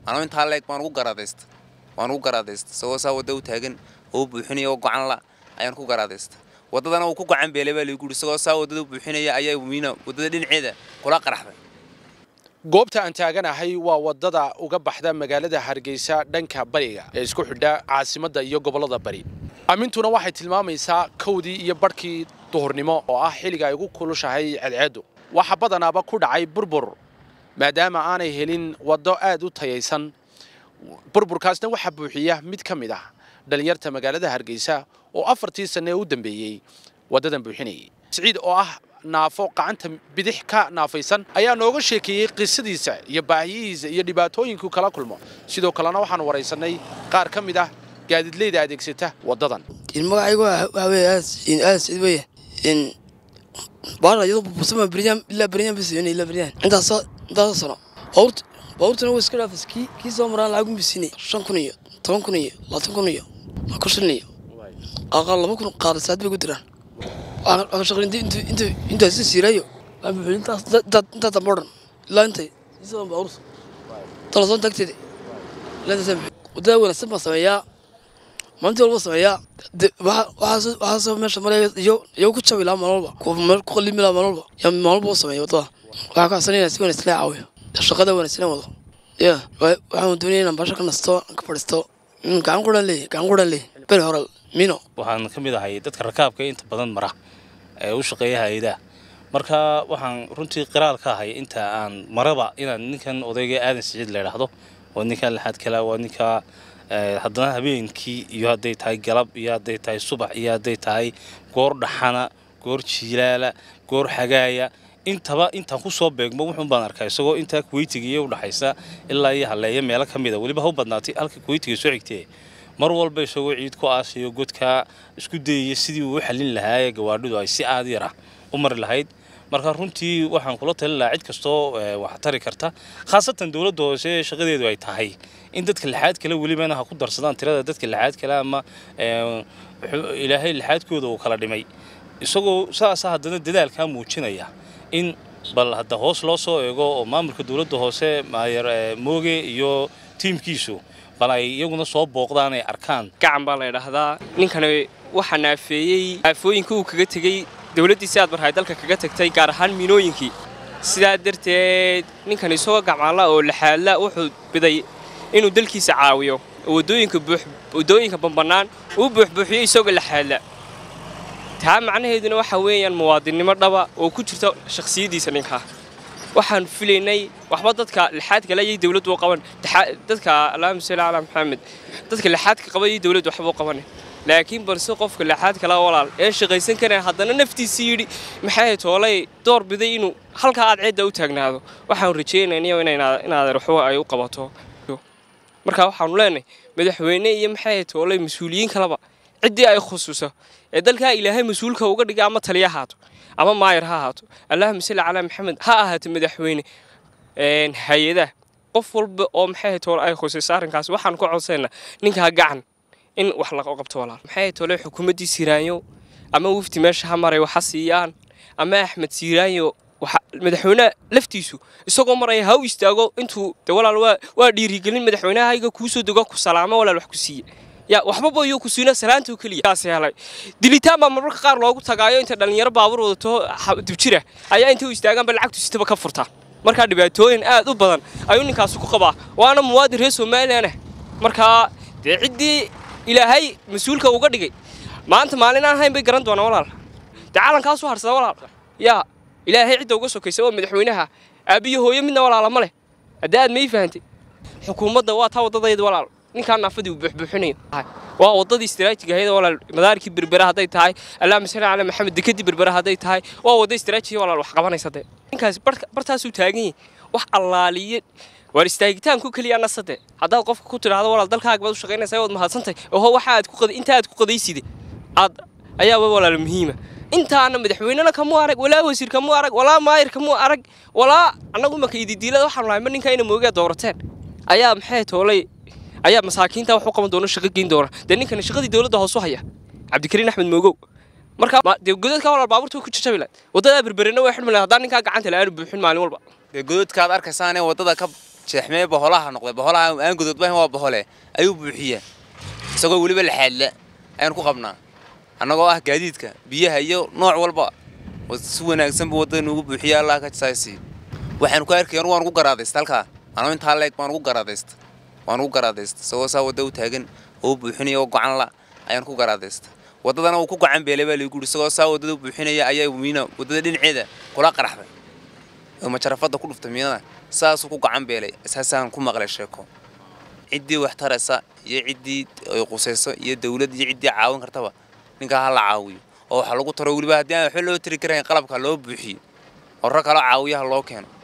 anoo intaa leeg baan ugu garaadaysta waan ugu garaadaysta isagoo saa wadda u taagan oo u buuxinaya oo gocan la ayaan ku garaadaysta waddadana uu ku gacan beelay baa lagu yidhi isagoo saa waddada u buuxinaya ayaa miina waddada dhinaceeda kula qaraxday goobta aan taaganahay waa waddada uga baxda magaalada hargeysa dhanka bariga ee isku xidha caasimadda iyo gobollada bari amintuna waxay tilmaamaysaa kowdii iyo barhkii duhurnimo oo ah xilliga ay ugu kulushahay ceedceeddu waxa badanaaba ku dhacay burbur maadaama aanay helin waddo aad u tayaysan burburkaasna waxaa buuxiya mid ka mid ah dhallinyarta magaalada hargeysa oo afartii sanne ee u dambeeyey waddadan buuxinayay siciid oo ah naafo gacanta bidix ka naafaysan ayaa nooga sheekeeyey qisadiisa iyo baahiyihiisa iyo dhibaatooyinkuu kala kulmo sidoo kalena waxaan waraysanay qaar ka mid ah gaadiidleyda adeegsata waddadan magacaygu waxa weeye aas in aas id weye in baara iyadoo burbusama beryaan ilaa beryaan bisiinay ilaa beryaan intaas intaas sano baabuurta baabuurtana way iska dhaafas kii kii soo maraan lacag u bisiinay shan kun iyo toban kun iyo labaatan kun iyo ku shilin iyo aqal laba kun qaada saad bay ku diraan waxaan shaqayn inta inta inta si siirayo waan buuxin intaas inta dambe odhan ilaa intay isoo baabuurta talasoon tagteeda ilaa intaas wadada wanaagsan baan sameeyaa maalintii walba sameeyaa waxaa soo meesha maraya iyo iyo ku jabi lahaa maalin walba meel ku qalimi lahaa maalin walba yaa maalin walba u sameeya wadada waxaa ka codsanaya si wanaagsan la caawiyo shaqada wanaagsan wado ya waxaan doonaya inaan baasha ka nasto ka fadhiisto gacan quran leeyahy gacan quran leeyahy beri hore mino waxaan ka mid ahay dadka rakaabka inta badan mara ee u shaqeeya hay-adaha marka waxaan runtii qiraal ka ahay inta aan maraba inaan ninkan odayga aadan siciid la idhaahdo waa ninkan lixaad kala waa ninka haddana habeenkii iyo hadday tahay galab iyo hadday tahay subax iyo hadday tahay goor dhaxana goor jiilaala goor xagaaya intaba intaan ku soo beegmo wuxuun baan arkaa isagoo intaa kuweytiga iyo udhaxaysa ilaa iyo halleeya meelo ka mida weliba ha u badnaatay halka kuweytiga soo xigtee mar walba isagoo ciid ku aasiyo godkaa isku dayaya sidii uu u xallin lahaa gawaadhidu ay si aad yar ah u mari lahayd marka runtii waxaan kula talin lahaa cid kastoo wax tari karta khaasatan dowladda hoose shaqadeedu ay tahay in dadka lixaad kale welibana ha ku darsadaan tirada dadka lixaad kale ama ilaahay lixaadkooda uu kala dhimay isagoo saasa haddana dadaalkaa muujinaya in bal hadda hoos loo soo eego oo maamulka dowladda hoose maayar mooge iyo tiimkiisu bal ay iyaguna soo booqdaan ay arkaan gacan baa la idhaahdaa ninkani waxaa naafeeyey aafooyinka uu kaga tegey dowladdiisi aad marhay dalka kaga tagtay gaar ahaan miinooyinkii sidaa darteed ninkan isagoo gacmaalla oo laxaadla wuxuu biday inuu dalkiisa caawiyo oo waddooyinka waddooyinka bambannaan uu buuxbuuxiyo isagoo laxaadla taa macnaheeduna waxa weeyaan muwaadinnimo dhaba oo ku jirta shakhsiyaddiisa ninkaa waxaan filaynay waxba dadka lixaadka le ayay dowladdu u qaban dadka allahuma salli calaa maxamed dadka lixaadka qaba ayay dowladdu waxba u qabanin laakiin balse qofka lixaad kala walaal ee shaqaysan kareen haddana naftiisii yidhi maxay toolay door biday inuu halkaa aad ceedda u taagnaado waxaan rajaynaynayo inaad waxba ay u qabato marka waxaanu leenahay madaxweyne iyo maxay toolay mas-uuliyiin kaleba ciddii ay khusuuso ee dalkaa ilaahay mas-uulka uga dhigay ama taliya haato ama maayar ha ahaato allahuma salli calaa maxamed ha ahaato madaxweyne hay-adaha qof walba oo maxay toole ay khusayso arrinkaas waxaan ku codsaynaa ninkaa gacan in wax la qabto walaal maxay toole xukuumaddii siiraanyo ama wafti meesha ha maray waxa siiyaan ama axmed siiraanyo madaxweynaha laftiisu isagoo maraya ha u istaago intuu de walaal waa waa dhiirigelin madaxweynahayga kuu soo dego ku salaamo walaal wax ku siiye ya waxbaba yuu ku siina salaanta oo keliya kaas helay dilitaan baa marmarka qaar loogu tagaayo inta dhalinyaro baabuur wadato dibjira ayaa intay u istaagaanba lacagtu sitaba ka furtaa markaa dhibaatooyin aad u badan ayuu ninkaasi ku qabaa waana muwaadin reer somalilan ah markaa dee ciddii ilaahay mas-uulka uga dhigay maanta maalin aan hayn bay garan doonaan walaal dee calankaasu harsada walaal yaa ilaahay cidda uga sokaysa oo madaxweynaha aabbiyo hooyo midna walaala ma leh haddii aad may fahantay xukuumadda waa taa waddadayda walaal ninkaan naafadii uu buuxbuuxinayo waa waddadii istiraatijiga ahayd walaal madaarkii berbera hadday tahay allaahuma salli calaa maxamed dekadii berbera hadday tahay waa wadda istiraatijiga walaal wax qabanaysa dee ninkaasi bartaasuu taagan yahay wax allaaliye waar istaagitaanku keliya nasade haddaad qofka ku tidhaahdo walaal dalkaaga baad u shaqaynaysaa waad mahadsantahay oho waxa aad ku inta aad ku qadayside aad ayaaba walaal muhiima intaana madaxweynena kamuu arag walaa wasiir kamuu arag walaa maayir kamuu arag walaa annagu marka ididiilada waxaanu nahay ma ninka ina moogaa doorateen ayaa maxay toolay ayaa masaakiinta wax u qaban doona shaqo geyn doona dee ninkani shaqadii dowladda hoos u haya cabdikariin axmed moogow marka dee godadka walaal baabuurta ku jajabi lahayd waddadaa berberena way xidhmi lahayd haddaan ninkaa gacanta la aanu buuxin maalin walba dee godadkaad arkaysaanee waddada ka jeexmee boholaha noqday boholaha aan gododbahan waa bohole ayuu buuxiyaa isagoo weliba laxaadla ayaan ku qabnaa annagoo ah gaadiidka biyaha iyo nooc walba oo si wanaagsanba waddada nuugu buuxiya allah ka saasiiyo waxaan ku arkay anu waan ugu garaadaysta halkaa anoo intaa leeg baan ugu garaadaysta waan ugu garaadaysta isagoo saa wadda u taagan oo buuxinaya oo gocan la ayaan ku garaadaysta waddadana uu ku gacan beelay baa lagu yidhi isagoo saa waddada u buuxinaya ayaa miina waddada dhinaceeda kula qaraxday oo majarafadda ku dhuftay miinada saasuu ku gacan beelay saasaan ku maqlay sheeko ciddii wax taraysa iyo ciddii ay qusayso iyo dawlad iyo ciddii caawin kartaba ninkaa ha la caawiyo oo waxa lagu taro weliba haddii aan waxba loo tiri karayn qalabka loo buuxiyo oo rag kaloo caawiyaha loo keeno